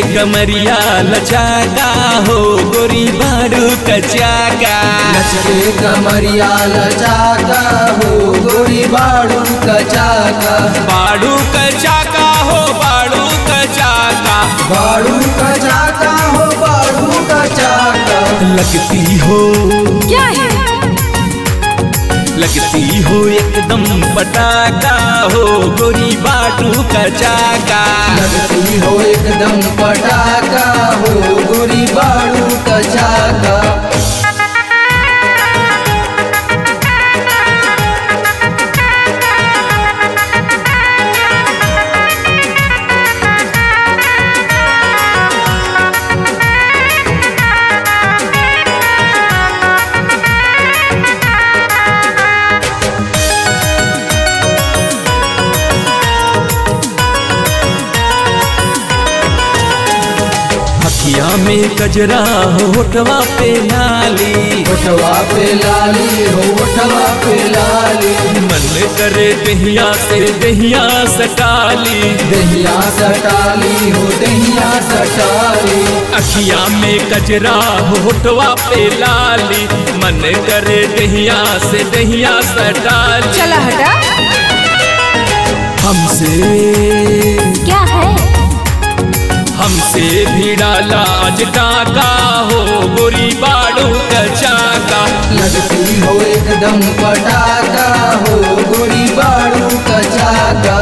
कमरिया लचाका हो गोरी बारू कचाका लचके कमरिया लचाका हो गोरी बाड़ू कचाका बारू कचाका हो बारू कचाका बाड़ू कचाका हो बाड़ू कचाका लगती हो क्या है लगती हो एकदम पटाका हो गोरी बारू कचाका लगती हो एकदम पटाका हो गोरी बाड़ू कचाका हकिया में कजरा होठवा पे नाली ओठवा पे लाली हो ओठवा पे लाली मन करे दहिया से दहिया सटाली दहिया सटाली हो दहिया सटाली अखिया में कजरा होठवा पे लाली मन करे दहिया से दहिया सटाली चला हटा हमसे क्या है हमसे भी डाला आज टाका हो गोरी बाड़ू कचाका लगती हो एकदम पटाका हो गोरी बाड़ू कचाका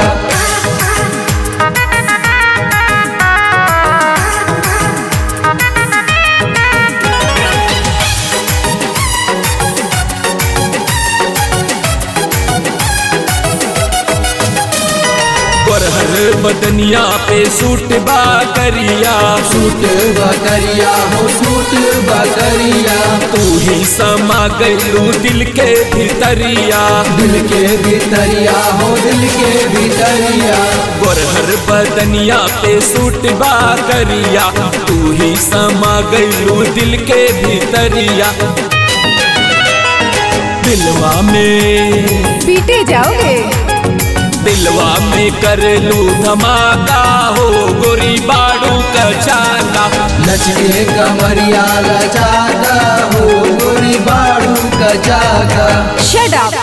गोरहर बदनिया पे सूट बा करिया सूट बकरिया हो सूट बकरिया तू ही समा गलू दिल के भीतरिया दिल के भीतरिया हो दिल के भीतरिया गोरहर बदनिया पे सूट बा करिया तू ही समा गलू दिल के भीतरिया दिलवा में पीटे जाओगे दिलवा में कर लू धमाका हो गोरी बाड़ू कचाका लचके कमरिया लचाका हो गोरी बाड़ू कचाका शट अप